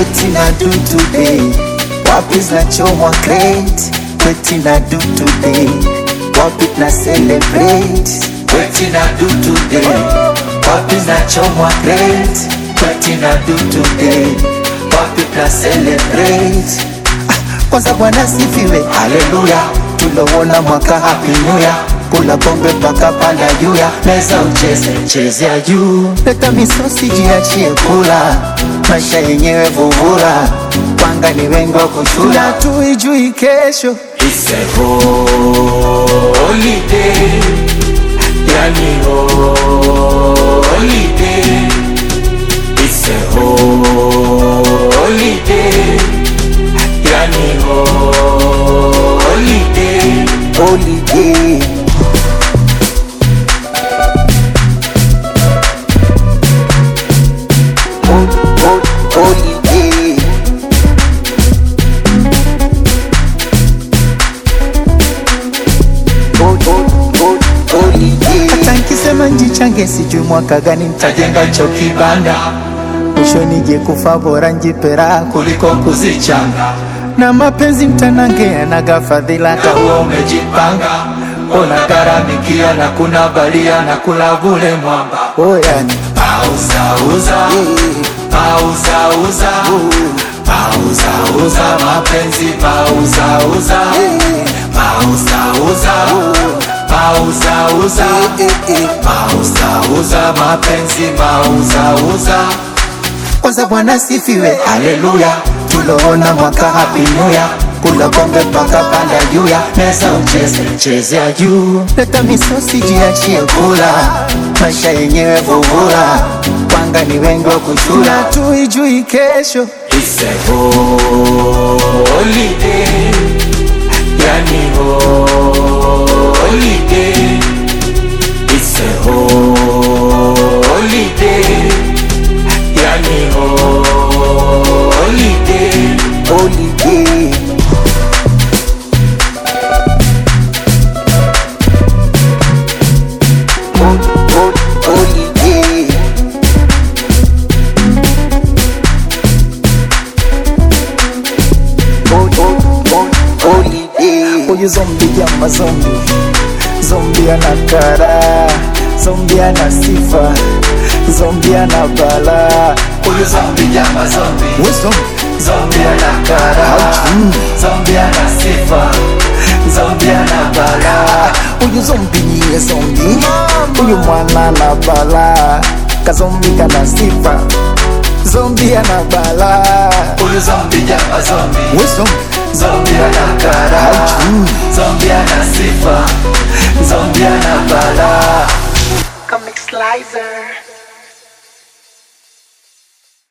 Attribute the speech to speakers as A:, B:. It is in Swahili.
A: Weti na do today Wapi zinachomwa crate Weti na do today Wapi na celebrate Weti na do today Wapi zinachomwa crate Weti na do today Wapi na celebrate Ah, Kwanza Bwana sifiwe, haleluya Tulowona mwaka happy new year Kula pombe mpaka panda juu ya meza ucheze chezea juu Leta misosi jiachie kula Maisha yenyewe vuvura Panga ni wengi wa kuchula Tuijui kesho
B: It's a holiday, yani holiday. It's a holiday, yani holiday.
A: Holiday Hol- hol- Holiday Hol- hol- hol- Holiday Hata nkisema njichange sijui mwaka gani nitajenga cho kibanda mwisho nije kufa bora njipera kuliko kuzichanga na mapenzi mtanange yanaga fadhila
B: Kaua umejipanga, unagharamikia na kuna balia na kula bule mwamba.
A: oyani
B: Pauzauza, pauzauza, pauzauza mapenzi, pauzauza, pauzauza, pauzauza, pauzauza mapenzi, pauzauza.
A: kwanza bwana sifiwe haleluya tuloona mwaka happy new year kula pombe mpaka panda juu ya meza ucheze chezea juu leta misosi jiachie kula maisha yenyewe vuvura panga ni wengi wa kuchula tuijui kesho
B: It's a holiday, yani holiday. It's a holiday, yani holiday.
A: holiday Hol- hol- holiday Hol- hol- hol- holiday huyu zombi jama zombi zombi ana kara zombi ana sifa zombi ana bala huyu zombi
B: Jama zombi,
A: we zombi
B: zombi ana kara, zombi ana sifa, zombi ana bala.
A: huyu zombi niye zombi huyu mwana na bala kazombi kana sifa zombi ana bala
B: Huyu zombi jama zombi,
A: we zombi
B: zombi ana kara, zombi ana sifa, zombi ana bala.
C: Comic Slicer.